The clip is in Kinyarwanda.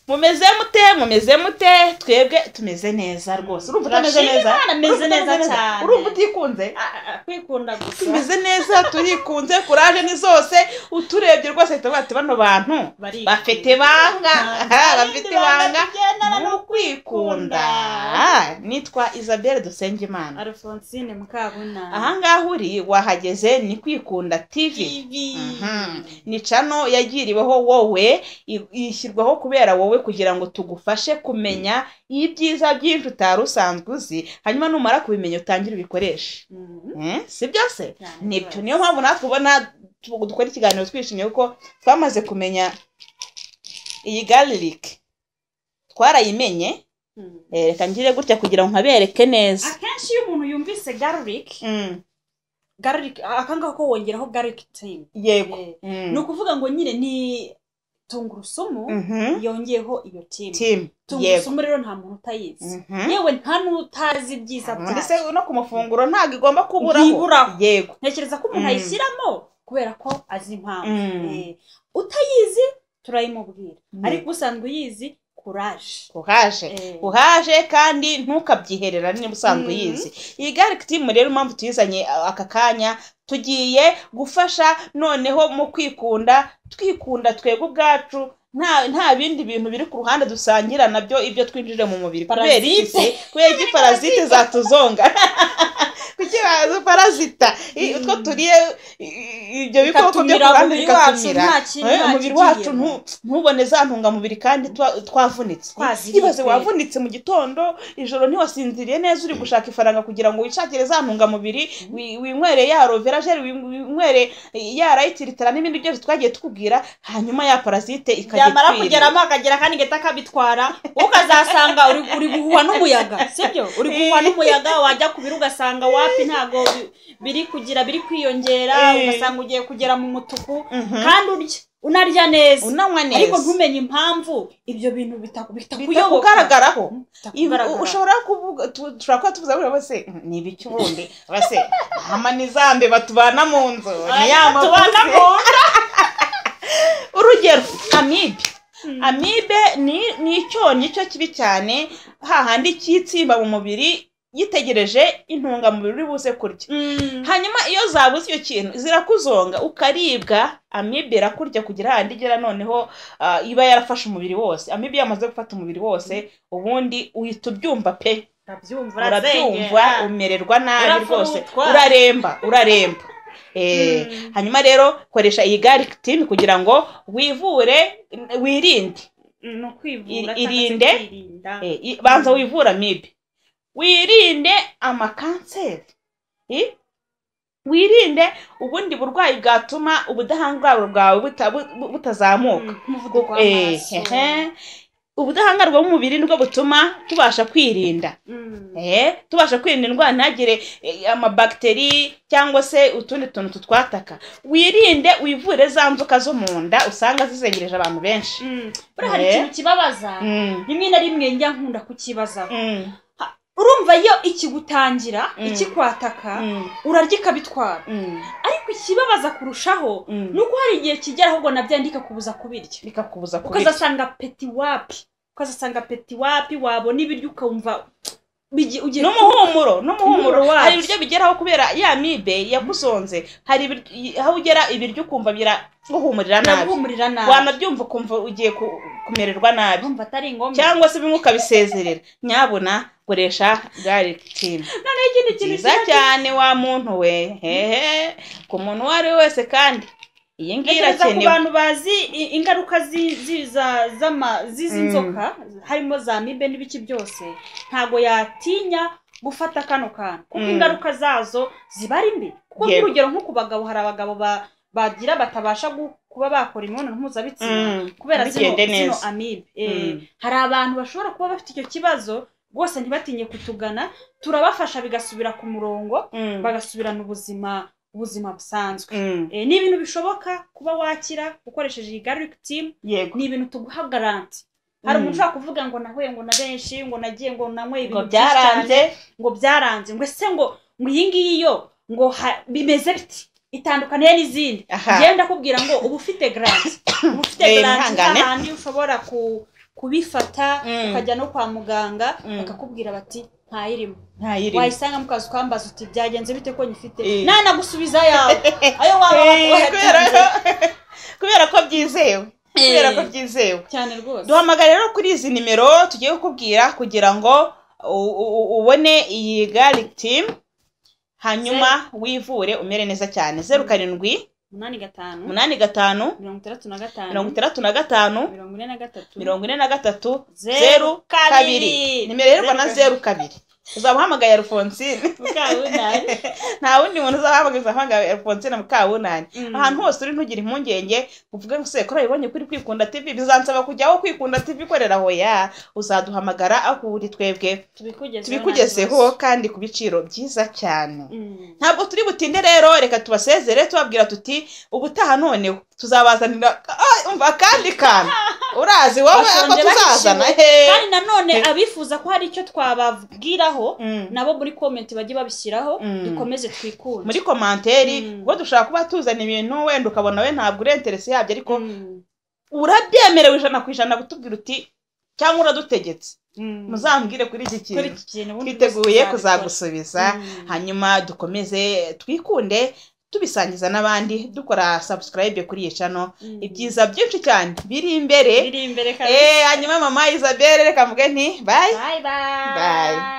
mumeze mute mumeze mute twebwe tumeze neza rwose urumva utameze Turashima neza Imana, ameze Urumva utameze neza cyane. urumva utikunze Ah, ah, kwikunda gusa tumeze neza turikunze kuraje ni zose uturebye rwose ahita avuga ati bano bantu Barikunda. bafite banga Nta bafite bindi banga banga tugendana ni no ukwikunda nitwa isabelle dusengimana alphonsine mukabuna ahangaha uri wahageze ni kwikunda tv TV. Mhm. ni cano yagiriweho wowe i- ishyirwaho kubera wowe kugira ngo tugufashe kumenya ibyiza byinshi utari usanzwe uzi hanyuma numara kubimenya utangire ubikoreshe Mhm. Eh, si byose Cyane nibyo rwose. niyo mpamvu natwe ubona tu- dukora ikiganiro twishimye kuko twamaze kumenya iyi garilic twarayimenye Mhm. Eh, reka ngire gutya kugira ngo nkabereke neza akenshi iyo umuntu yumvise garlic Mm, garlic akangaka ko wongeraho garlic tin yego Eh, Mm. ni ukuvuga ngo nyine ni tungurusumu Mhm. yongeyeho iyo tin Team. yego tungurusumu rero nta muntu utayizi Mhm. yewe nta n'utazi ibyiza ubundi byayo se no ku mafunguro ntabwo igomba kuburaho Ntiburaho. yego ntekereza ko umuntu Mm. ayishyiramo kubera ko azi impamvu Mm. Eh, utayizi turayimubwira Mm. ariko usanzwe uyizi kuraje uhaje Eh. uhaje kandi ntukabyiherera niba usanzwe Mhm. uyizi iyi garlic team rero impamvu tuyizanye a- aka kanya tugiye gufasha noneho mu kwikunda twikunda twebwe ubwacu nta nta bindi bintu biri ku ruhande dusangira nabyo ibyo twinjije mu mubiri kubera iki se kubera iki parazite zatuzonga kuki bazi parazita I- utwo turiye i- ibyo bikoko byo ku Bikatumira ruhande umubiri wacu, bikatumira nta kintu Eh, umubiri wacu bakigiyemo. ntu- ntubone za ntungamubiri kandi twa- twavunitse Twaziriye ibaze pe. wavunitse mu gitondo ijoro ntiwasinziriye neza uri gushaka ifaranga kugira ngo wishakire za ntungamubiri wi- winywere ya rovera jeri wi- winywere ya rayitiritara n'ibindi byose twagiye tukubwira hanyuma ya parazite ikajya byamara ikwiriye. kugeramo akagera kandi gahita kabitwara ukazasanga uri uri guhuha n'umuyaga sibyo uri guhuha n'umuyaga wajya ku biro ugasanga wapi ntabwo bi- biri kugira biri kwiyongera Eh. ugasanga ugiye kugera mu mutuku Mhm. kandi urya unarya neza unanywa neza ariko ntumenye impamvu ibyo bintu bita- bitakuyoboka bitakugaragaraho Ibi- Bitakugaragara. ushobora kuvuga tu- dushobora kuba tuvuze ngo bose "Mm, ni ibiki ubundi bose hama ni za mbeba tubana mu nzu ni ya Aya, tubana mavuze." mu urugero amibe Mm. amibe ni ni icyonnyi cyo kibi cyane hahandi cyitsimba mu mubiri gitegereje intungamubiri uri buze kurya Mm. hanyuma iyo zabuze icyo kintu zirakuzonga ukaribwa amibe irakurya kugira hahandi igera noneho ah, iba yarafashe umubiri wose amibe yamaze gufata umubiri wose ubundi uhita ubyumva pe urabyumva urabyumva umererwa nabi Urafurutwa. rwose uraremba uraremba Eh, Mm. hanyuma rero koresha iyi garlic tin kugira ngo wivure wirinde ni ukwivura Iri- irinde irinde. Eh, i- banza wivura amibe wirinde amakanseri I- wirinde ubundi burwayi bwatuma ubudahangarwa bwawe buta- bu- butazamuka umuvuduko Eh, hehe. ubudahangarwa bw'umubiri nibwo butuma tubasha kwirinda w'amaraso Eh, tubasha kwirinda indwara ntagire eh, amabagiteri cyangwa se utundi tuntu tutwataka wirinde wivure za nzoka zo mu nda usanga zizengereje abantu benshi buriya hari Eh. ikintu kibabaza Mm, rimwe na rimwe njya nkunda kukibazaho mm, urumva iyo ikigutangira Mm. ikikwataka mm, urarya ikabitwara mm, ariko ikibabaza kurushaho mm. ni uko hari igihe kigera ahubwo nabyo ndikakubuza kubirya bikakubuza kubirya ukazasanga peti wapi ukazasanga peti wapi wabona ibiryo ukumva bigi- ugiye n'umuhumuro n'umuhumuro Umuhumuro wabyo. hari ibiryo bigeraho kubera ya mibe yagusonze hari ibiryo- i- aho ugera ibiryo ukumva biraguhumurira nabi guhumurira nabi wanabyumva ukumva ugiye ku- kumererwa nabi urumva atari ngombwa cyangwa se bimwe ukabisezerera nyabuna koresha garlic tin noneho ikindi kintu nziza kiba- cyane wa muntu we hehe ku muntu uwo ari we wese kandi iyi ngiyi Ntekereza ku irakenewe bantu bazi i- ingaruka zi- zi- za- z'ama- z'izi Mm. nzoka harimo za mibe n'ibiki byose ntabwo yatinya gufata kano kantu kuko Mm. ingaruka zazo ziba ari mbi kuko Yego. nk'urugero nko ku bagabo hari abagabo ba- bagira batabasha gu- kuba bakora imibonano mpuzabitsina Mm, kubera zino bigende zino neza. amibe Eh, Mm. hari abantu bashobora kuba bafite icyo kibazo rwose ntibatinye kutugana turabafasha bigasubira ku murongo Mm, bagasubirana ubuzima ubuzima busanzwe mm, Eh, ni ibintu bishoboka kuba wakira ukoresheje iyi garlic team yego ni ibintu tuguha garanti hari Mm. umuntu ushobora kuvuga ngo nahuye ngo na benshi ngo nagiye ngo nanyweye ngo ibintu byinshi cyane byaranze ngo byaranze ngo ese ngo ngo iyi ngiyi yo ngo ha- bimeze biti itandukaniye n'izindi Aha. ngenda kubwira ngo uba ufite garanti uba ufite Eh, garanti ihangane. n'ahandi ushobora ku kubifata Mm. ukajya no kwa muganga Mm. bakakubwira bati ntayirimo ntayirimo wayisanga mu kazi ukambaza uti byagenze bite ko nyifite Eh. nanagusubiza yawe ayo waba Eh, watanze kubera- kubera ko byizewe kubera ko byizewe cyane rwose duhamagara rero kuri izi nimero tugiye kukubwira kugira ngo u- u- ubone iyi garlic team hanyuma wivure umere neza cyane zeru karindwi umunani gatanu umunani gatanu mirongo itandatu na gatanu mirongo itandatu na gatanu mirongo ine na gatatu mirongo ine na gatatu zeru kabiri nimero iherwa na zeru kabiri uzaba uhamagaye alphonsine mukabunani nta wundi muntu uzahamagaza uhamagaye alphonsine mukabunani Mm. ahantu hose uri ntugire impungenge uvuge ngo se kora yibonye kuri kwikunda tv bizansaba kujya aho kwikunda tv ikorera aho ya uzaduhamagara aho uri twebwe tubikugezeho tubikugezeho nta kibazo. kandi ku biciro byiza cyane Mm. ntabwo turi butinde rero reka tubasezere tubabwira tuti ubutaha noneho tuzabazanira ah, umva akandi kantu urazi wowe ako Bashonje, tuzazana bahishiwe. he kandi nanone abifuza ko hari icyo twababwiraho Mm. nabo muri komenti bajye babishyiraho Mm. dukomeze twikunde muri komanteri Mm. ubwo dushaka kuba tuzana ibintu wenda ukabona we ntabwo uri interesi yabyo ariko Mm. urabyemerewe ijana ku ijana kutubwira uti cyangwa uradutegetse Mm. muzambwire kuri iki Kuri kintu iki kintu ubundi twiteguye bose tuzabikora. kuzagusubiza Mm. hanyuma dukomeze twikunde tubisangiza n'abandi dukora subscribe kuri iyi cano Mm. ibyiza byinshi cyane biri imbere biri imbere kabisa Eh, hanyuma mama isabelle reka mvuge nti bayi bye bye Bye.